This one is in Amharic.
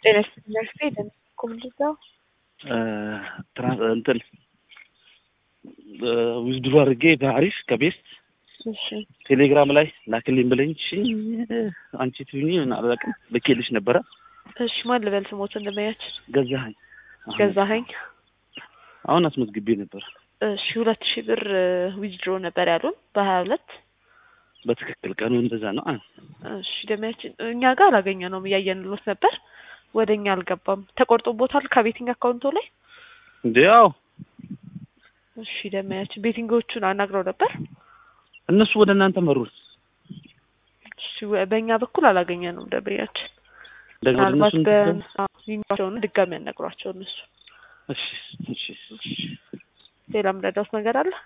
ጤና ይስጥልኝ ኮምልዛው እንትን ዊዝድሮ አድርጌ በአሪፍ ከቤስት እሺ ቴሌግራም ላይ ላክልኝ ብለኝ እሺ አንቺ ትሁኚ አላውቅም ልኬልሽ ነበረ። እሺ ማን ልበል ስሞት እንደማያችን ገዛኸኝ አሁን- ገዛኸኝ አሁን አስመዝግቤ ነበር። እሺ ሁለት ሺህ ብር ዊዝድሮ ነበር ያሉን በሀያ ሁለት በትክክል ቀኑ እንደዛ ነው። አ- እሺ ደሚያችን እኛ ጋር አላገኘ ነውም እያየንሎት ነበር ወደ እኛ አልገባም ተቆርጦቦታል ከቤቲንግ አካውንቶ ላይ እንዴ ያው እሺ ደሚያችን ቤቲንጎቹን አናግረው ነበር እነሱ ወደ እናንተ መሩት። እሺ ወ- በእኛ በኩል አላገኘ ነው ደንበኛችን እንደገና ወደ ምናልባት እነሱ በይንቸውን ድጋሚ ያነግሯቸው እነሱ እሺ እሺ ሌላ ምረዳውት ነገር አለ